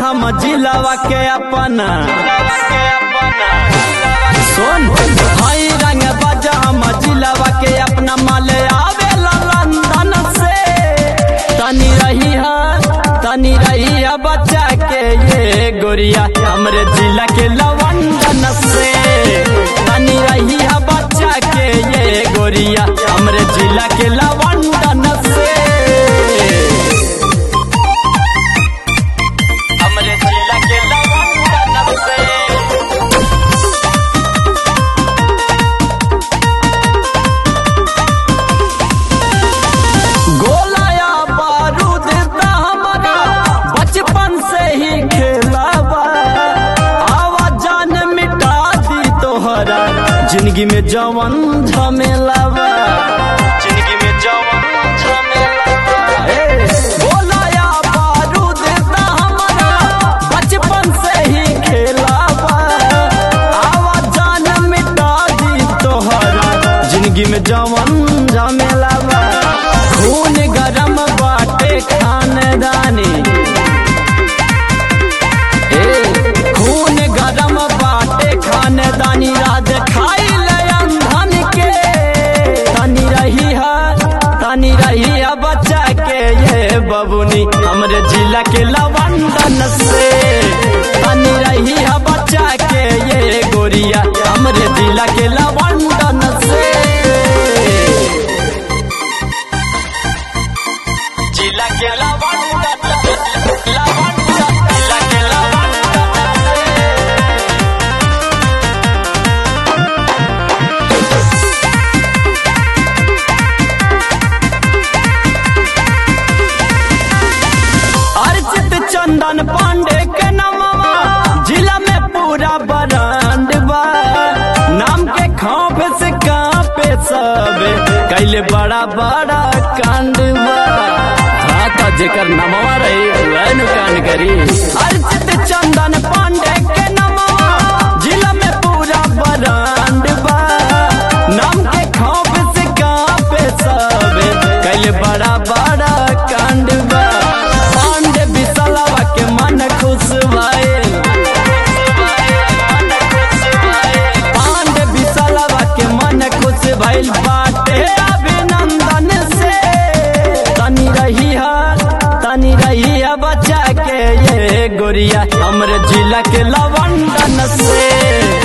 हम जिलावा के अपना सुन हई रंग बाजा हम जिलावा के अपना माले आवेला लंदन से तनी रही है तनी रही है बच्चा के ये गोरिया हमरे जिला के लवंदन से तनी रही है बच्चा के ये गोरिया हमरे जिला के लवंदन से हमरे जिला के लवंदन से गोलाया बारूद ता हमारा बचपन से ही खेलावा आवाज जान मिटा दी तोहरा जिंदगी में जवन झमेलावा जिंदगी में जवन झमेलावा ए, गोलाया बारूद ता हमारा बचपन से ही खेलावा आवाज जान मिटा दी तोहरा जिंदगी में जवन झमेलावा खून गरम बाटे खानदानी ए खून गरम बाटे खानदानी राज खाई अंधन के तनी रही है तनी रही है बच्चा के ये बबुनी हमरे जिला के लवंदन से तनी रही है बच्चा के ये गोरिया हमरे जिला के लवंदन से जिला के लवंदन लवंदन जिला के लवंदन अर्चित चंदन पांडे के नमवा जिला में पूरा बरांड बा नाम के खौफ से कांपे सब कैले बड़ा बड़ा कांड बा हाँ तो जेकर नमवा रही वह नु कांड करी अर्चित चंदन पांडे के नमवा जिला में पूरा बरांड बा नाम के खौफ से कांपे सब कैले बड़ा बड़ा कांड बा पांडे बिसलवा के मन खुश भइल पांडे बिसलवा के मन खुश भइल बाटे अभिनंदन से तनी रही है तनी रही है बच्चा के ये गोरिया हमरे जिला के लवंदन से